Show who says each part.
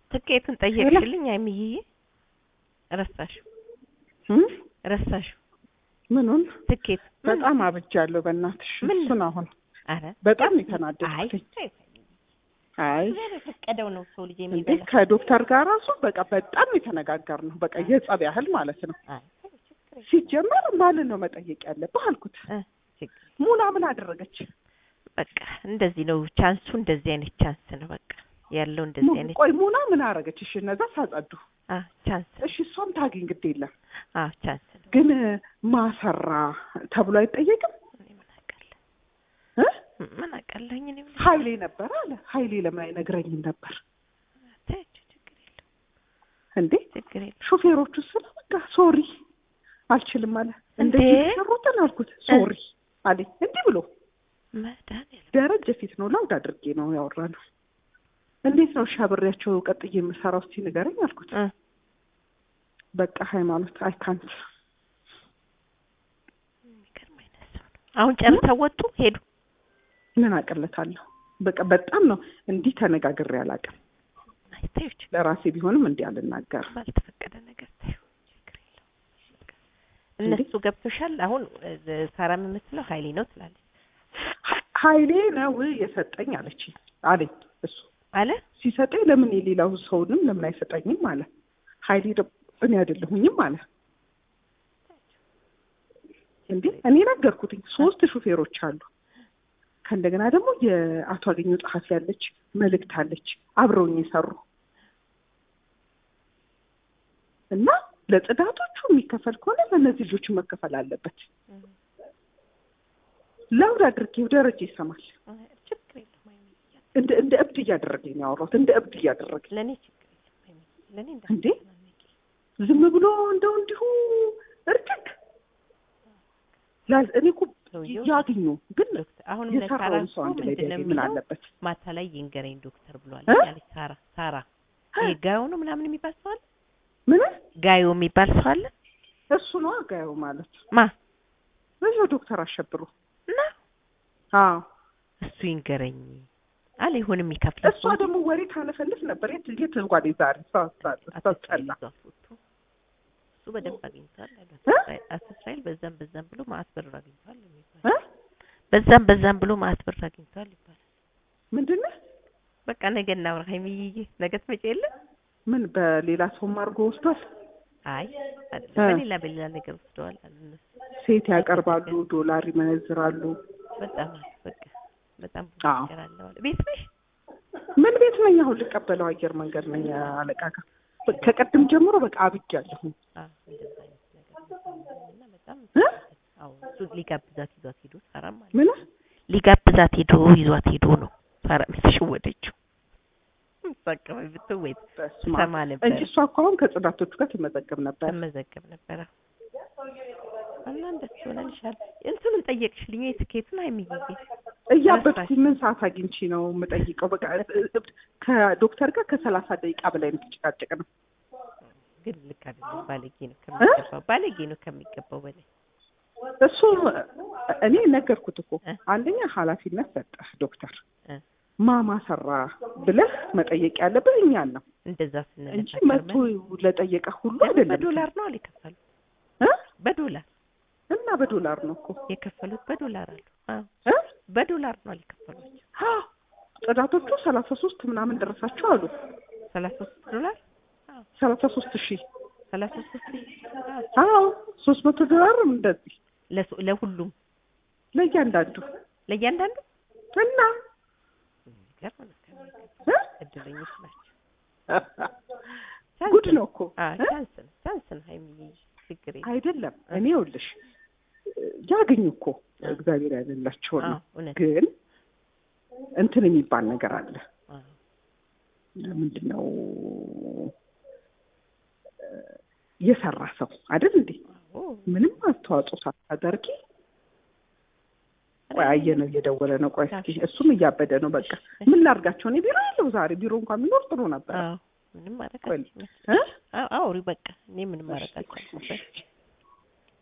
Speaker 1: ትኬቱን ጠየቅሽልኝ አይምዬ ረሳሽው
Speaker 2: እም?
Speaker 1: ረሳሽው
Speaker 2: ምኑን
Speaker 1: ትኬት ምን-
Speaker 2: በጣም አብጃለሁ። በእናትሽ
Speaker 1: ምን?
Speaker 2: እሱን አሁን
Speaker 1: ኧረ
Speaker 2: በጣም
Speaker 1: አይ
Speaker 2: የተናደድኩኝ። አይ
Speaker 1: እግዚአብሔር የፈቀደው ነው ሰው ልጅ
Speaker 2: እንዴ
Speaker 1: የሚበላ
Speaker 2: ከዶክተር ጋር ራሱ በቃ በጣም የተነጋገር ነው። በቃ የጸብ ያህል ማለት ነው።
Speaker 1: አይ
Speaker 2: ሲጀመር ማንን ነው መጠየቅ ያለብህ አልኩት።
Speaker 1: እ ችግር
Speaker 2: ሙና ምን አደረገች?
Speaker 1: በቃ እንደዚህ ነው ቻንሱ እንደዚህ አይነት ቻንስ ነው በቃ ያለው እንደዚህ
Speaker 2: ሙ-
Speaker 1: አይነት
Speaker 2: ቆይ ሙና ምን አደረገች? እሺ እነዛ ሳጸዱ፣
Speaker 1: አ ቻንስ
Speaker 2: እሺ እሷም ታገኝ ግድ የለም
Speaker 1: አ ቻንስ ነው
Speaker 2: ግን ማሰራ ተብሎ አይጠየቅም
Speaker 1: እኔ ምን አውቃለሁ
Speaker 2: እ?
Speaker 1: ምን አውቃለሁኝ እኔ ምን
Speaker 2: ኃይሌ ነበር አለ። ኃይሌ ለምን አይነግረኝም ነበር
Speaker 1: ተይው ችግር የለም
Speaker 2: እንዴ?
Speaker 1: ችግር የለም
Speaker 2: ሾፌሮቹ ስለ በቃ ሶሪ አልችልም አለ።
Speaker 1: እንዴ?
Speaker 2: እንደዚህ የተሰሩትን አልኩት ሶሪ አለኝ። እንዲህ ብሎ
Speaker 1: መድኃኒዓለም
Speaker 2: ደረጀ ፊት ነው ላውድ አድርጌ ነው ያወራነው። እንዴት ነው ሻብሬያቸው ቀጥዬ የምሰራው እስቲ ንገረኝ አልኩት።
Speaker 1: እ
Speaker 2: በቃ ሃይማኖት አይካንት
Speaker 1: የሚገርም አይነት ሰው ነው አሁን ጨርሰው ወጡ ሄዱ
Speaker 2: ምን አቀለታለሁ። በቃ በጣም ነው እንዲህ ተነጋግሬ አላውቅም።
Speaker 1: አይ ተይው ችግር
Speaker 2: ለራሴ ቢሆንም እንዲህ አልናገርም።
Speaker 1: ባልተፈቀደ ነገር ተይው ችግር የለውም በቃ እነሱ ገብቶሻል አሁን እ ሳራም የምትለው ሀይሌ ነው ትላለች
Speaker 2: ኃይሌ ነው የሰጠኝ አለች አለኝ እሱ
Speaker 1: አለ
Speaker 2: ሲሰጠኝ ለምን የሌላው ሰውንም ለምን አይሰጠኝም አለ። ኃይሌ ደግሞ እኔ አይደለሁኝም አለ። እንዴ እኔ ነገርኩትኝ ሶስት ሹፌሮች አሉ። ከእንደገና ደግሞ የአቶ አገኘው ጸሐፊ ያለች መልእክት አለች አብረውኝ የሰሩ እና ለጽዳቶቹ የሚከፈል ከሆነ ለእነዚህ ልጆች መከፈል አለበት። ላውድ አድርጌው ደረጃ ይሰማል።
Speaker 1: ችግር የለውም አይሚ
Speaker 2: እንደ እንደ እብድ እያደረገኝ ነው ያወራሁት። እንደ እብድ እያደረገኝ
Speaker 1: ለእኔ ችግር የለም አይሚ ለእኔ
Speaker 2: እንዴ?
Speaker 1: እንዳትጨናነቂ
Speaker 2: ዝም ብሎ እንደው እንዲሁ እርግግ ላዝ እኔ እኮ
Speaker 1: ሰውየው
Speaker 2: ያግኙ ግን
Speaker 1: ዶክተር አሁንም ለሳራ
Speaker 2: የሰራውን ሰው
Speaker 1: እኮ
Speaker 2: አንድ ላይ
Speaker 1: ምንድን ነው
Speaker 2: ቢያገኝ ምን
Speaker 1: የሚለው
Speaker 2: አለበት?
Speaker 1: ማታ ላይ ይንገረኝ ዶክተር ብሏል
Speaker 2: እ?
Speaker 1: ያለች ሳራ ሳራ ይሄ ጋዮ ነው ምናምን የሚባል ሰው አለ
Speaker 2: ምን
Speaker 1: ጋዮ የሚባል ሰው አለ
Speaker 2: እሱ ነው አጋየው ማለት
Speaker 1: ማ
Speaker 2: በዚያው ዶክተር አሸብሩ
Speaker 1: እና
Speaker 2: አዎ
Speaker 1: እሱ ይንገረኝ አለ ይሁን የሚከፍል
Speaker 2: እሷ ደግሞ ወሬ ታለፈልፍ ነበር። የት የት እንኳን ዛሬ ሳስጠላ
Speaker 1: እሱ በደንብ አግኝቷል አሉ
Speaker 2: እ?
Speaker 1: አቶ እስራኤል በዛም በዛም ብሎ ማአት ብር አግኝቷል
Speaker 2: እ?
Speaker 1: የሚባል በዛም በዛም ብሎ ማአት ብር አግኝቷል ይባላል
Speaker 2: ምንድን ነው
Speaker 1: በቃ ነገ እናውራ ሀይሚዬ ነገ ትመጪ የለ
Speaker 2: ምን በሌላ ሰውም አድርጎ ወስዷል።
Speaker 1: አይ አይደለም
Speaker 2: እ?
Speaker 1: በሌላ በሌላ ነገር ወስደዋል አሉ እነሱ
Speaker 2: ሴት ያቀርባሉ፣ ዶላር ይመነዝራሉ።
Speaker 1: በጣም አሉ በቃ በጣም ብዙ
Speaker 2: አዎ።
Speaker 1: ነገር አለ ማለት ቤት ነሽ
Speaker 2: ምን ቤት ነኝ አሁን ልቀበለው አየር መንገድ ነኝ አለቃ ጋር በ- ከቀድም ጀምሮ በቃ አብጃለሁ።
Speaker 1: አዎ እንደዛ አይነት ነገር እና በጣም
Speaker 2: እ?
Speaker 1: አዎ እሱ ሊጋብዛት ይዟት ሄዶ ሳራም ማለት
Speaker 2: ምን
Speaker 1: ሊጋብዛት ሄዶ ይዟት ሄዶ ነው ሳራ የተሸወደችው አካባቢ ብትወይ
Speaker 2: በስመ አብ።
Speaker 1: ሰማ ነበር
Speaker 2: እንጂ እሷ እኮ አሁን ከጽዳቶቹ ጋር ትመዘገብ ነበር።
Speaker 1: ተመዘገብ ነበረ እና እንደሱ ሆነልሻል እንትኑን ጠየቅሽልኝ የትኬቱን አይምዬ
Speaker 2: እያበድኩ ምን ሰዓት አግኝቼ ነው የምጠይቀው? በቃ ከዶክተር ጋር ከሰላሳ ደቂቃ በላይ የምትጨቃጨቅ ነው።
Speaker 1: ግን ልክ አይደለም ባለጌ ነው ከሚገባው ባለጌ ነው ከሚገባው በላይ
Speaker 2: እሱ እኔ ነገርኩት እኮ
Speaker 1: እ?
Speaker 2: አንደኛ ኃላፊነት ሰጠህ ዶክተር
Speaker 1: እ?
Speaker 2: ማማ ሰራ ብለህ መጠየቅ ያለብህ እኛን ነው
Speaker 1: እንደዛ
Speaker 2: እንጂ
Speaker 1: ስንል
Speaker 2: መቶ ለጠየቀ ሁሉ
Speaker 1: ደግሞ
Speaker 2: አይደለም።
Speaker 1: በዶላር ነው አለ የከፈሉት
Speaker 2: እ?
Speaker 1: በዶላር
Speaker 2: እና በዶላር ነው እኮ
Speaker 1: የከፈሉት በዶላር አሉ አዎ
Speaker 2: እ?
Speaker 1: በዶላር ነው አለ የከፈሏቸው
Speaker 2: አ፣ ጽዳቶቹ ሰላሳ ሶስት ምናምን ደረሳቸው አሉ።
Speaker 1: ሰላሳ ሶስት ዶላር
Speaker 2: ሰላሳ ሶስት ሺህ
Speaker 1: ሰላሳ ሶስት
Speaker 2: አዎ ሶስት መቶ ዶላር እንደዚህ
Speaker 1: ለሱ- ለሁሉም
Speaker 2: ለእያንዳንዱ
Speaker 1: ለእያንዳንዱ
Speaker 2: እና
Speaker 1: የሚገርም ነው ከሚገባው
Speaker 2: እ?
Speaker 1: እድለኞች ናቸው
Speaker 2: ጉድ ነው እኮ
Speaker 1: አዎ
Speaker 2: እ?
Speaker 1: ቻንስ ነው ቻንስ ነው ሀይሚዬ ችግር የለም
Speaker 2: አይደለም እኔ ይኸውልሽ ያገኙ እኮ እግዚአብሔር ያለላቸው
Speaker 1: አዎ
Speaker 2: ነው።
Speaker 1: እውነት
Speaker 2: ግን እንትን የሚባል ነገር አለ።
Speaker 1: አዎ
Speaker 2: ምንድን ነው የሰራ ሰው አይደል እንዴ?
Speaker 1: አዎ
Speaker 2: ምንም አስተዋጽኦ ሳታደርጊ ቆይ አየነው እየደወለ ነው። ቆይ እስኪ እሱም እያበደ ነው። በቃ ምን ላድርጋቸው? እኔ ቢሮ ያለው ዛሬ ቢሮ እንኳን ቢኖር ጥሩ ነበር።
Speaker 1: አዎ ምንም ማድረግ
Speaker 2: ቆይ
Speaker 1: አልችልም
Speaker 2: እ?
Speaker 1: አዎ አውሪ በቃ እኔ ምንም ማድረግ አልችልም